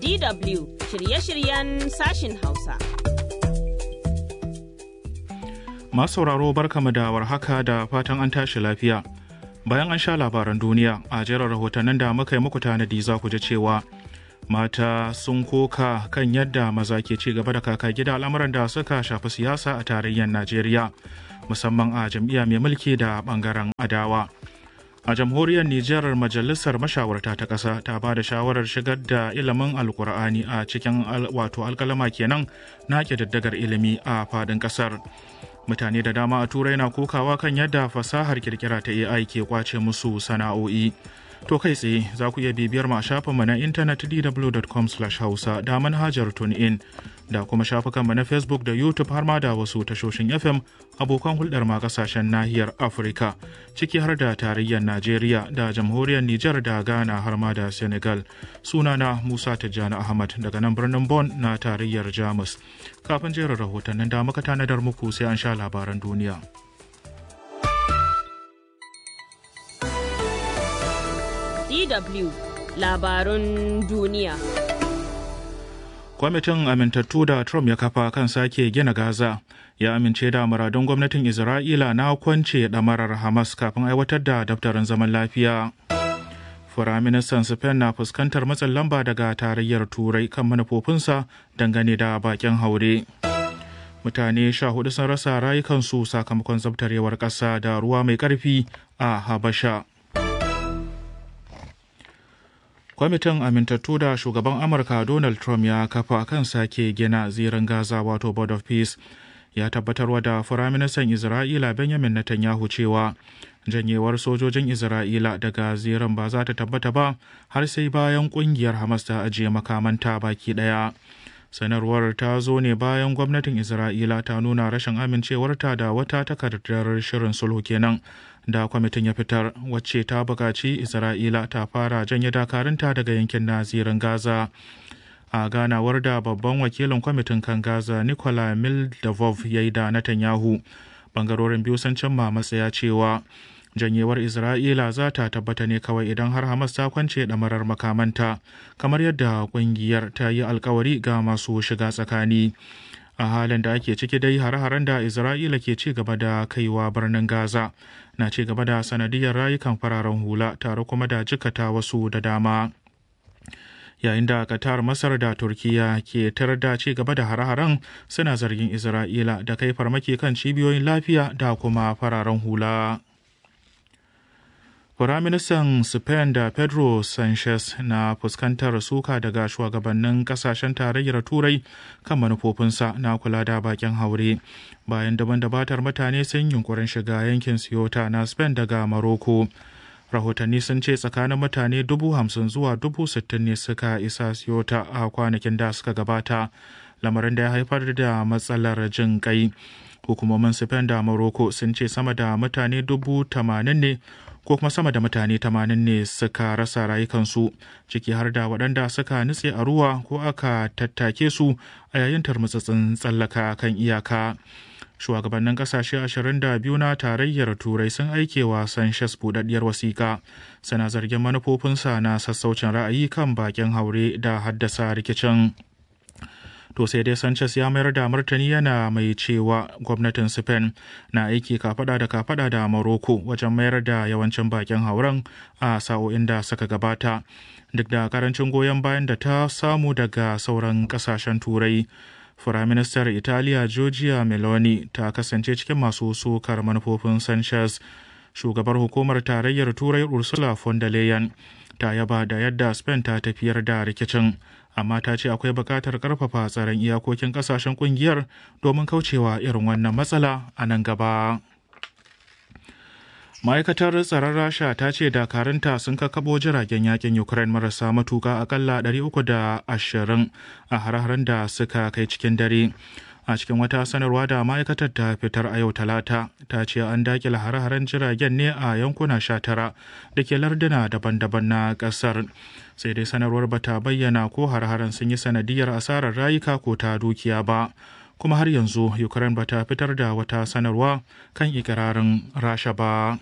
DW shirye-shiryen sashin Hausa. Masu sauraro barkamu da warhaka da fatan an tashi lafiya. Bayan an sha labaran duniya a jerin rahotannin da muka yi muku tanadi za ku ji cewa mata sun koka kan yadda maza ke ci gaba da kaka gida al'amuran da suka shafi siyasa a tarayyar Najeriya musamman a jam'iyya mai mulki da bangaren adawa. A jamhuriyar Nijar majalisar mashawarta ta ƙasa ta ba da shawarar shigar da ilimin alkur'ani a cikin wato alkalama kenan na ƙididdigar ilimi a faɗin ƙasar. Mutane da dama a turai na kokawa kan yadda fasahar kirkira ta AI ke kwace musu sana'o'i. To kai tsaye za ku iya bibiyar mu a shafinmu na intanet dw.com hausa da manhajar TuneIn da kuma shafukanmu na Facebook da YouTube har ma da wasu tashoshin FM abokan hulɗar ma kasashen nahiyar Afirka ciki har da tarayyar Najeriya da jamhuriyar Nijar da Ghana har ma da Senegal. Sunana Musa Tijjani Ahmad daga nan birnin Bon na tarayyar Jamus. Kafin jerin rahotannin da muka tanadar muku sai an sha labaran duniya. DW labarun duniya. Kwamitin amintattu da Trump ya kafa kan sake gina Gaza ya amince da muradun gwamnatin Isra'ila na kwance ɗamarar Hamas kafin aiwatar da daftarin zaman lafiya. Firaministan Spain na fuskantar matsin lamba daga tarayyar Turai kan manufofinsa dangane da bakin haure. Mutane sha hudu sun rasa rayukansu sakamakon zabtarewar ƙasa da ruwa mai ƙarfi a Habasha. kwamitin amintattu da shugaban amurka donald trump ya kafa kan sake gina zirin gaza wato board of peace ya tabbatarwa da firaministan isra'ila benjamin netanyahu cewa janyewar sojojin isra'ila daga zirin ba za ta tabbata ba har sai bayan kungiyar hamas ta ajiye makamanta baki daya sanarwar ta zo ne bayan gwamnatin isra'ila ta nuna rashin amincewarta da wata takardar shirin sulhu kenan da kwamitin ya fitar wacce ta buƙaci isra'ila ta fara janye dakarunta daga yankin nazirin gaza a ganawar da babban wakilin kwamitin kan gaza nicola mildavov ya yi da netanyahu bangarorin biyu sun cimma matsaya cewa janyewar isra'ila za ta tabbata ne kawai idan har hamas ta kwance ɗamarar makamanta kamar yadda ƙungiyar ta yi alkawari ga masu shiga tsakani a halin da ake ciki dai hare-haren da isra'ila ke ci gaba da kaiwa birnin gaza na ci gaba da sanadiyar rayukan fararen hula tare kuma da jikata wasu da dama yayin da qatar masar da turkiya ke tar da ci gaba da hare-haren suna zargin isra'ila da kai farmaki kan cibiyoyin lafiya da kuma fararen hula Firaministan Spain da Pedro Sanchez na fuskantar suka daga shugabannin kasashen tarayyar Turai kan manufofinsa na kula da bakin haure bayan daban dabatar mutane sun yunkurin shiga yankin Ceuta na Spain daga Morocco. Rahotanni sun ce tsakanin mutane dubu hamsin zuwa dubu sittin ne suka isa Ceuta a kwanakin da suka gabata, lamarin da ya haifar da matsalar jin kai. Hukumomin Spain da Morocco sun ce sama da mutane dubu tamanin ne ko kuma sama da mutane tamanin ne suka rasa rayukansu ciki har da waɗanda suka nutse a ruwa ko aka tattake su a yayin tarmutsatsin tsallaka kan iyaka shugabannin ƙasashe 22 na tarayyar turai sun aike wa sanchez buɗaɗɗiyar wasiƙa suna zargin manufofinsa na sassaucin ra'ayi kan bakin haure da haddasa rikicin to sai dai sanchez ya mayar da martani yana mai cewa gwamnatin spain na aiki kafada da kafada da morocco wajen mayar da yawancin bakin hauren a sa'o'in da suka gabata duk da karancin goyon bayan da ta samu daga sauran kasashen turai firaministar italiya georgia meloni ta kasance cikin masu sukar manufofin sanchez shugabar hukumar tarayyar turai ursula von der leyen ta yaba da yadda spain ta tafiyar da rikicin amma ta ce akwai buƙatar ƙarfafa tsaron iyakokin ƙasashen ƙungiyar domin kaucewa irin wannan matsala a nan gaba. ma'aikatar tsaron rasha ta ce dakarunta sun kakabo jiragen yakin ukraine marasa matuka akalla 320 a har-haren da suka kai cikin dare a cikin wata sanarwa da ma'aikatar ta fitar a yau talata ta ce an dakila hare-haren jiragen ne a yankuna 19 da ke larduna daban-daban na kasar sai dai sanarwar bata bayyana ko hare-haren sun yi sanadiyar asarar rayuka ko ta dukiya ba kuma har yanzu ukraine bata fitar da wata sanarwa kan ikirarin rasha ba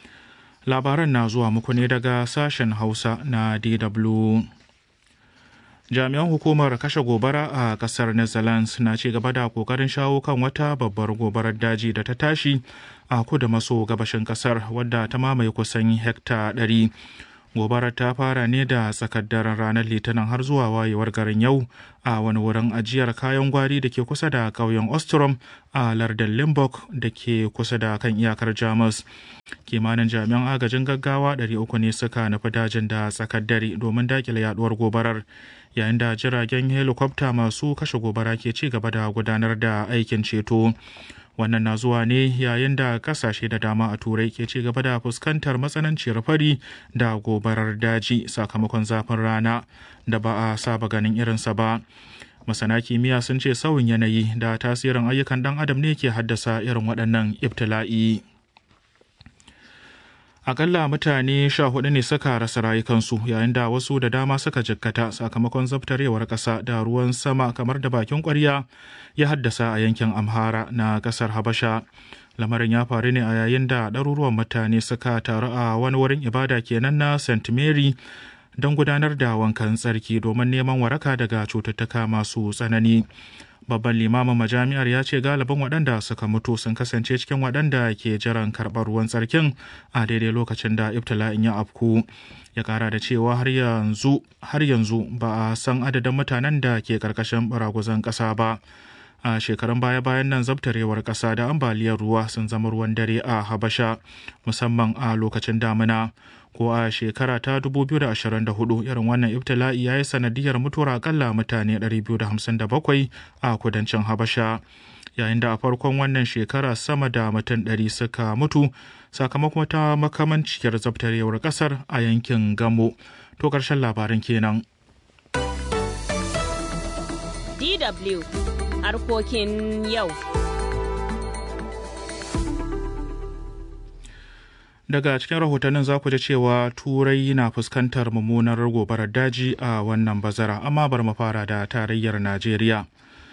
labaran na zuwa muku ne daga sashen hausa na dw jami'an hukumar kashe gobara a kasar netherlands na ci gaba da kokarin shawo kan wata babbar gobarar daji da ta tashi a kudu maso gabashin kasar wadda ta mamaye kusan hekta 100 gobarar ta fara ne da tsakar daren ranar litinin har zuwa wayewar garin yau a wani wurin ajiyar kayan gwari da ke kusa da ƙauyen ostrom a lardin limburg da ke kusa da kan iyakar jamus kimanin jami'an agajin gaggawa 300 ne suka nufi dajin da tsakar dare domin dakile yaduwar gobarar yayin da jiragen helikwafta masu kashe gobara ke ci gaba da gudanar da aikin ceto wannan na zuwa ne yayin da kasashe da dama a turai ke ci gaba da fuskantar matsananciyar fari da gobarar daji sakamakon zafin rana da ba a saba ganin irinsa ba masana kimiyya sun ce sauyin yanayi da tasirin ayyukan dan adam ne ke haddasa irin waɗannan ibtila'i akalla mutane sha hudu ne suka rasa rayukansu yayin da wasu da dama suka jikkata sakamakon zabtarewar ƙasa da ruwan sama kamar da bakin ƙwarya ya haddasa a yankin amhara na ƙasar habasha lamarin ya faru ne a yayin da ɗaruruwan mutane suka taru a wani wurin ibada kenan na st mary don gudanar da wankan tsarki domin neman waraka daga cututtuka masu tsanani babban limamin majami'ar ya ce galibin waɗanda suka mutu sun kasance cikin waɗanda ke jiran karɓar ruwan tsarkin a daidai lokacin da ibtila'in ya afku ya ƙara da cewa har yanzu har yanzu ba a san adadin mutanen da ke ƙarƙashin baraguzan ƙasa ba a shekarun baya-bayan nan zabtarewar ƙasa da ambaliyar ruwa sun zama ruwan dare a habasha musamman a lokacin damina ko a shekara ta 2024 irin wannan ibtila'i ya yi sanadiyar mutuwar akalla mutane 257 a kudancin habasha yayin da a farkon wannan shekara sama da mutum 100 suka mutu sakamakon ta makamanciyar zabtarewar kasar a yankin gamo to karshen labarin kenan DW harkokin yau. daga cikin rahotannin za ku ji cewa turai na fuskantar mummunar gobarar daji a wannan bazara amma bar mu fara da tarayyar najeriya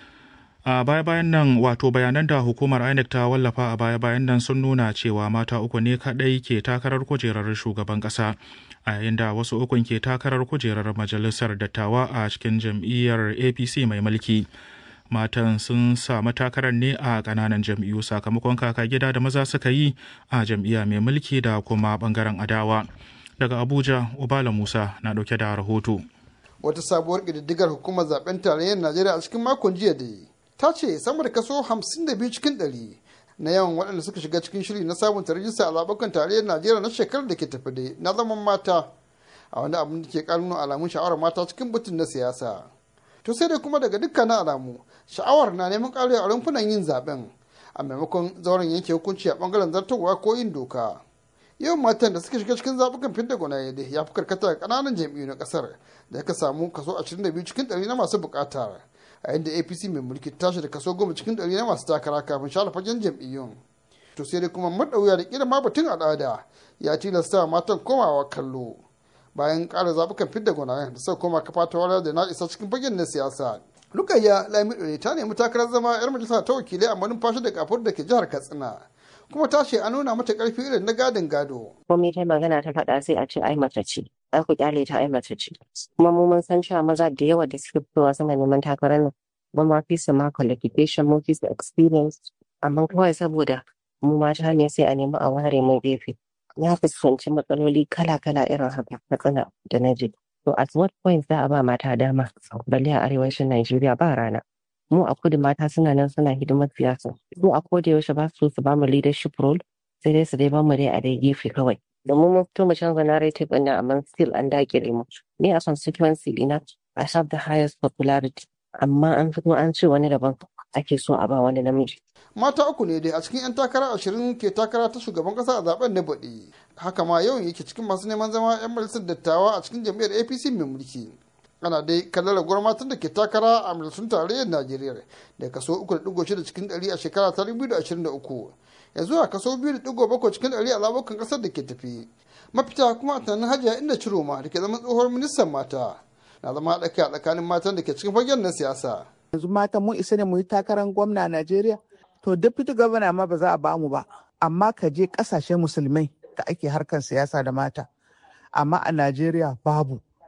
a baya-bayan nan wato bayanan da hukumar inec ta wallafa a baya-bayan nan sun nuna cewa mata uku ne kadai ke takarar kujerar shugaban kasa a yayin da wasu ukun ke takarar kujerar majalisar dattawa a cikin jam'iyyar apc mai mulki matan sun samu takarar ne a kananan jam'iyyu sakamakon kaka gida da maza suka yi a jam'iyya mai mulki da kuma bangaren adawa daga abuja ubala musa na dauke da rahoto wata sabuwar ƙididdigar hukumar zaben tarayyar najeriya a cikin makon jiya da ta ce sama da kaso 52 cikin 100 na yawan waɗanda suka shiga cikin shiri na sabunta rajista a zaɓukan tarayyar najeriya na shekarar da ke tafi da na zaman mata a wani abin da ke ƙarnuna alamun sha'awar mata cikin batun na siyasa to sai dai kuma daga dukkanin alamu sha'awar na neman ƙarewa a rumfunan yin zaben a maimakon zauren yanke hukunci a bangaren zartarwa ko yin doka yawan matan da suka shiga cikin zaɓukan fidda gwanaye da ya fi karkata ga ƙananan jam'iyyu na ƙasar da ka samu kaso 22 cikin 100 na masu buƙata a yadda apc mai mulki tashi da kaso 10 cikin 100 na masu takara kafin share fagen jam'iyyun to sai dai kuma maɗauya da ƙira ma batun al'ada ya tilasta matan komawa kallo bayan ƙara zaɓukan fidda gwanayen da suka koma kafa ta wara da na isa cikin fagen na siyasa Lukayya Lamido ta nemi takarar zama 'yar majalisa ta wakilai a manumfashi da kafur da ke jihar Katsina. Kuma ta ce an nuna mata karfi irin na gadin gado. Komai ta magana ta faɗa sai a ce ai mace ce. Ai ku kyale ta ai mace ce. Kuma mu mun san cewa maza da yawa da suke fitowa suna neman takarar nan. Mun ma fi su ma qualification mun fi su experience. Amma kawai saboda mu mata ne sai a nemi a ware mun gefe. Na fuskanci matsaloli kala-kala irin haka Katsina da na je. To at what point za a ba mata dama balle a arewacin Najeriya ba rana. Mu a kudu mata suna nan suna hidimar siyasa. Mu a koda yaushe ba su su ba mu leadership role sai dai su dai ba mu dai a dai gefe kawai. Domin mun fito mu canza narrative ɗin nan amma still an dakile mu. Ni a constituency ɗina I have the highest popularity. Amma an fito an ce wani daban ake so a ba wani namiji. Mata uku ne dai a cikin 'yan takara ashirin ke takara ta shugaban kasa a zaben na baɗi. Haka ma yawan yake cikin masu neman zama 'yan majalisar dattawa a cikin jam'iyyar APC mai mulki. Ana dai kallon raguwar matan da ke takara a majalisun tarayyar Najeriya da kaso 3.6 cikin 100 a shekara ta 2023. Yanzu a kaso 2.7 cikin 100 a zabukan kasar da ke tafi. Mafita kuma a tunanin hajiya inda Ciroma da ke zama tsohuwar ministan mata. Na zama haɗa kai a tsakanin matan da ke cikin fagen na siyasa. Yanzu matan mun isa ne mu yi takarar gwamna a Najeriya. to deputy governor ma ba za a bamu ba amma ka je kasashen musulmai da ake harkar siyasa da mata amma a najeriya babu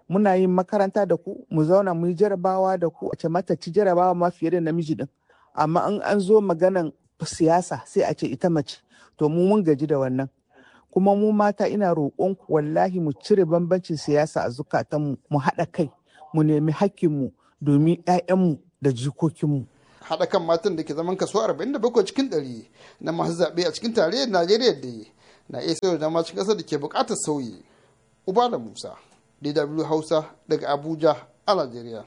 muna yin makaranta da ku mu zauna mu yi jarabawa da ku a ce mata ci jarabawa ma fiye da namiji din amma in an zo maganan siyasa sai a ce ita mace to mu mun gaji da wannan kuma mu mata ina roƙon ku wallahi mu cire bambancin siyasa a zukatanmu mu haɗa kai mu nemi hakkinmu domin 'ya'yanmu da jikokinmu haɗa kan matan da ke zaman kaso 47 cikin 100 na masu zaɓe a cikin tarayyar najeriya da na iya sayar da dama cikin ƙasar da ke buƙatar sauyi uba da musa dw hausa daga abuja a najeriya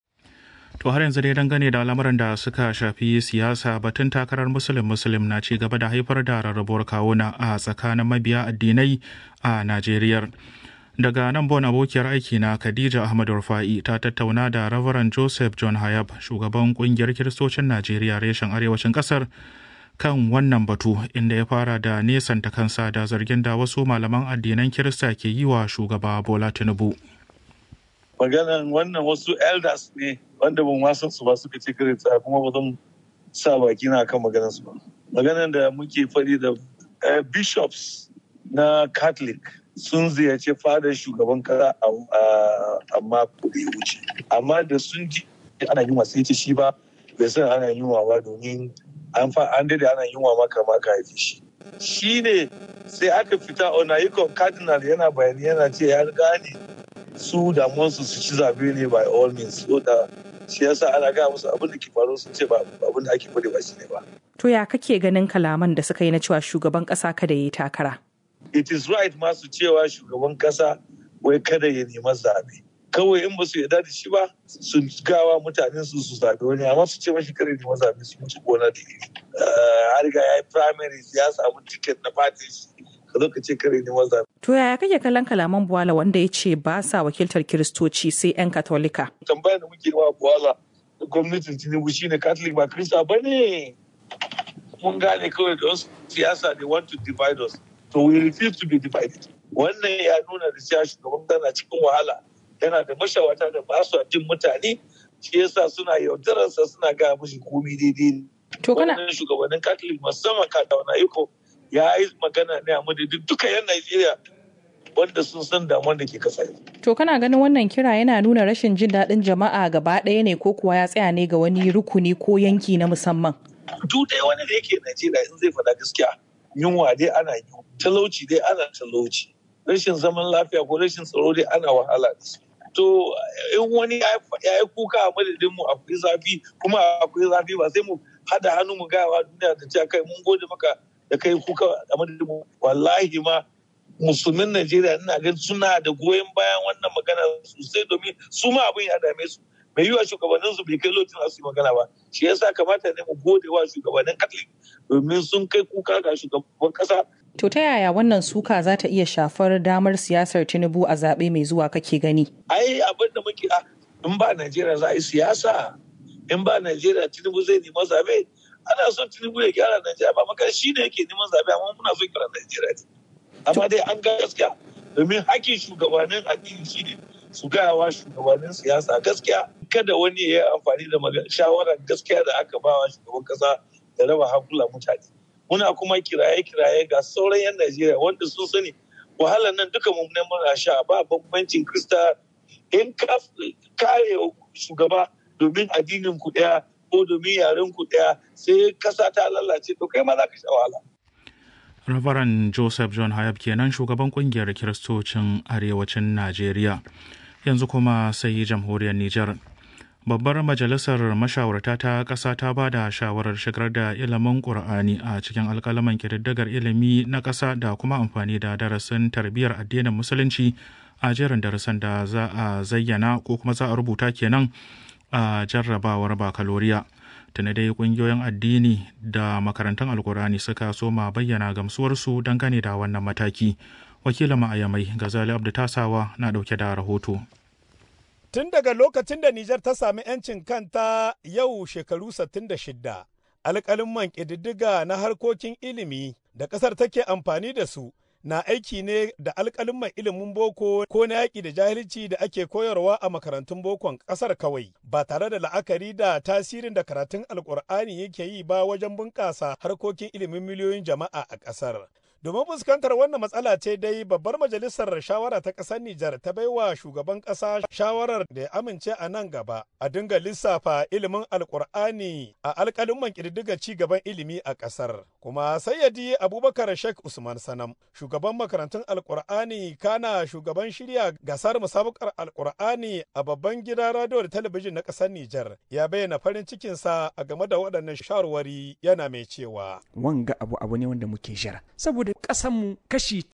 To har yanzu dai dangane da al'amuran da suka shafi siyasa batun takarar musulun musulun na ci gaba da haifar da rarrabuwar kawuna a tsakanin mabiya addinai a Najeriya. Daga nan bon abokiyar aiki na Khadija Ahmad Rufa'i ta tattauna da Reverend Joseph John Hayab, shugaban kungiyar Kiristocin Najeriya reshen arewacin kasar kan wannan batu inda ya fara da nesanta kansa da zargin da wasu malaman addinan Kirista ke yi wa shugaba Bola Tinubu. maganan wannan wasu elders ne wanda ban san su ba suka ce kirista kuma ba zan sa baki na kan maganar su ba maganan da muke faɗi da bishops na catholic sun ziyarci fadar shugaban kasa a mako da ya wuce amma da sun ji ana yin wasu ce shi ba bai san ana yin ba domin an fa an dade ana yin wa maka maka haife shi shi ne sai aka fita onayikon cardinal yana bayani yana ce ya gane su damuwarsu su ci zabe ne by all means so da shi yasa ana gaya musu abin da ke faru sun ce ba abin da ake faɗi ba shi ne ba. To ya kake ganin kalaman da suka yi na cewa shugaban ƙasa kada ya yi takara? It is right masu cewa shugaban ƙasa wai kada ya nema zabe. Kawai in ba su yarda da shi ba su gawa mutanen su su zabe wani amma su ce mashi kada ya nema zabe su mutu gona da iri. Har ga ya yi primaries ya samu ticket na party ka zo ka ce kare neman zabe. To yaya kake kallon kalaman Buwala wanda ya ce ba sa wakiltar Kiristoci sai 'yan Katolika? Tambayar da muke wa Buwala gwamnatin Tinubu shine Catholic ba Kirista ba ne. Mun gane kawai da wasu siyasa they want to divide us. So we refuse to be divided. Wannan ya nuna da cewa shugaban tana cikin wahala. Yana da mashawata da ba su jin mutane. Shi yasa suna yaudararsa suna gaya mashi komi daidai. To kana Wannan shugabannin Catholic musamman Katawana Iko ya yi magana ne a madadin duka 'yan Najeriya wanda sun san damuwar da ke kasa To kana ganin wannan kira yana nuna rashin jin daɗin jama'a gaba ɗaya ne ko kuwa ya tsaya ne ga wani rukuni ko yanki na musamman? Duk dai wani da yake Najeriya in zai faɗa gaskiya yunwa dai ana yi talauci dai ana talauci rashin zaman lafiya ko rashin tsaro dai ana wahala da su. To in wani ya yi kuka a madadin mu akwai zafi kuma akwai zafi ba sai mu hada hannu mu gaya wa duniya da cewa kai mun gode maka da kai kuka a madadin mu wallahi ma musulmin Najeriya ina ganin suna da goyon bayan wannan magana sosai domin su ma abin ya dame su mai yiwa shugabannin su bai kai lokacin su yi magana ba shi yasa kamata ne mu gode wa shugabannin Catholic domin sun kai kuka ga shugaban kasa To ta yaya wannan suka za ta iya shafar damar siyasar Tinubu a zaɓe mai zuwa kake gani? ai abin da muke a in ba Najeriya za a yi siyasa in ba Najeriya Tinubu zai nema zabe ana son Tinubu ya gyara Najeriya ba maka shi ne yake neman zabe amma muna son gyara Najeriya ne amma dai an ga gaskiya domin hakkin shugabannin addini shi ne su gaya wa shugabannin siyasa gaskiya kada wani ya yi amfani da shawarar gaskiya da aka ba wa shugaban kasa da raba hankula mutane muna kuma kiraye-kiraye ga sauran 'yan Najeriya wanda sun sani wahalar nan duka mun muna sha ba bambancin Krista in ka kare shugaba domin addinin ku daya ko domin yaren ku daya sai kasa ta lalace to kai ma za ka sha wahala. Reverend Joseph John Hayab kenan shugaban kungiyar Kiristocin Arewacin Najeriya. Yanzu kuma sai jamhuriyar Nijar. Babbar Majalisar Mashawarta ta ƙasa ta ba da shawarar shigar da ilimin Ƙur'ani a cikin alƙalaman ƙididdigar ilimi na ƙasa da kuma amfani da darasin tarbiyyar addinin Musulunci a jerin darasin da za a zayyana ko kuma za a rubuta kenan a jarrabawar bakaloriya. Tuna dai ƙungiyoyin addini da makarantun Alƙur'ani suka soma bayyana gamsuwarsu dangane da wannan mataki. Wakilin ma'ayamai Gazali Abdu Tasawa na ɗauke da rahoto. Tun daga lokacin da Nijar ta sami 'yancin kanta yau shekaru 66, alƙalin man ƙididdiga na harkokin ilimi da ƙasar take amfani da su na aiki ne da alƙalin mai ilimin boko ko na yaƙi da jahilci da ake koyarwa a makarantun bokon ƙasar kawai ba tare da la'akari da tasirin da karatun alƙur'ani yake yi ba wajen bunƙasa harkokin ilimin miliyoyin jama'a a ƙasar. Domin fuskantar wannan matsala ce dai babbar majalisar shawara ta ƙasar Nijar ta baiwa shugaban ƙasa shawarar da ya amince a nan gaba a dinga lissafa ilimin alkur'ani a alƙalin ƙididdiga ci gaban ilimi a ƙasar. Kuma sayyadi Abubakar Sheikh Usman Sanam, shugaban makarantun alkur'ani kana shugaban shirya gasar musabakar alkur'ani a babban gidan radio da talabijin na ƙasar Nijar ya bayyana farin cikinsa a game da waɗannan shawarwari yana mai cewa. Wanga abu abu ne wanda muke jira. Saboda ƙasanmu kashi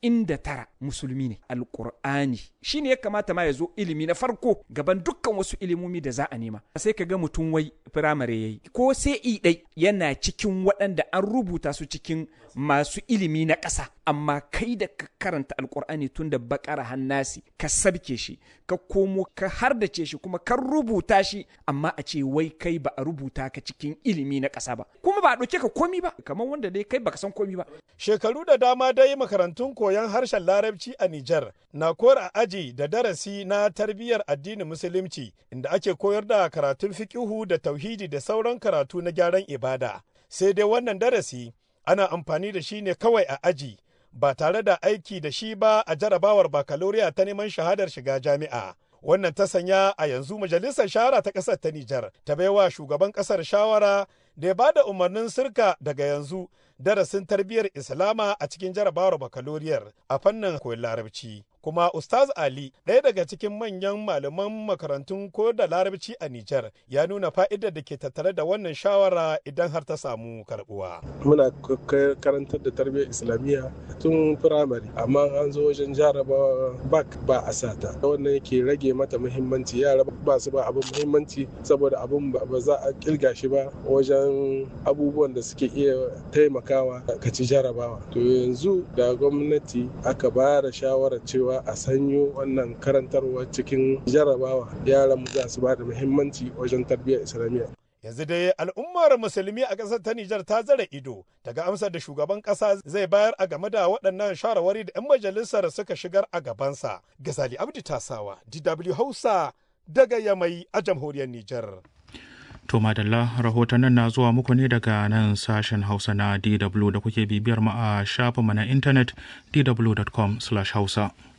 99 musulmi ne alkur'ani shine ya kamata ma ya zo ilimi na farko gaban dukkan wasu ilimomi da za a nema sai ka ga mutum wai firamare yayi ko sai i dai yana cikin waɗanda an rubuta su cikin masu ilimi na ƙasa amma kai da ka karanta alkur'ani tun da bakara hannasi ka sabke shi ka komo ka hardace shi kuma ka rubuta shi amma a ce wai kai ba a rubuta ka cikin ilimi na ƙasa ba kuma ba a ɗauke ka komi ba kamar wanda dai kai baka san komi ba shekaru da dama dai makarantun koyon harshen larabci a Nijar na kora aji da darasi na tarbiyyar addinin musulunci inda ake koyar da karatun fiqihu da tauhidi da sauran karatu na gyaran ibada sai dai wannan darasi ana amfani da shi ne kawai a aji ba tare da aiki da shi ba a jarabawar bakaloriya ta neman shahadar shiga jami'a. Wannan ta sanya a yanzu majalisar shahara ta ƙasar ta Nijar ta baiwa shugaban ƙasar shawara da ya bada umarnin sirka daga yanzu darasin tarbiyyar Islama a cikin jarabawar bakaloriyar a fannin koyon larabci. Kuma Ustaz Ali, ɗaya daga cikin manyan malaman makarantun koyar da larabci a Nijar, ya nuna fa'idar da ke tattare da wannan shawara idan har ta samu karbuwa. Muna karantar da tarbiyyar Islamiyya tun firamare, amma an zo wajen jarabawa bak ba a sata. Wannan yake rage mata muhimmanci, yara ba su ba abin muhimmanci saboda abin ba za a kilga shi ba wajen abubuwan da suke iya taimakawa ka ci jarabawa. To yanzu da gwamnati aka ba da shawarar cewa a sanyo wannan karantarwa cikin jarabawa yaran mu za su ba da muhimmanci wajen tarbiyyar islamiyya yanzu dai al'ummar musulmi a ƙasar ta Nijar ta zara ido daga amsar da shugaban ƙasa zai bayar a game da waɗannan shawarwari da 'yan majalisar suka shigar a gabansa. Gazali Abdi Tasawa, DW Hausa daga Yamai a jamhuriyar Nijar. To madalla rahotannin na zuwa muku ne daga nan sashen Hausa na DW da kuke bibiyar mu a shafinmu na intanet dw.com/hausa.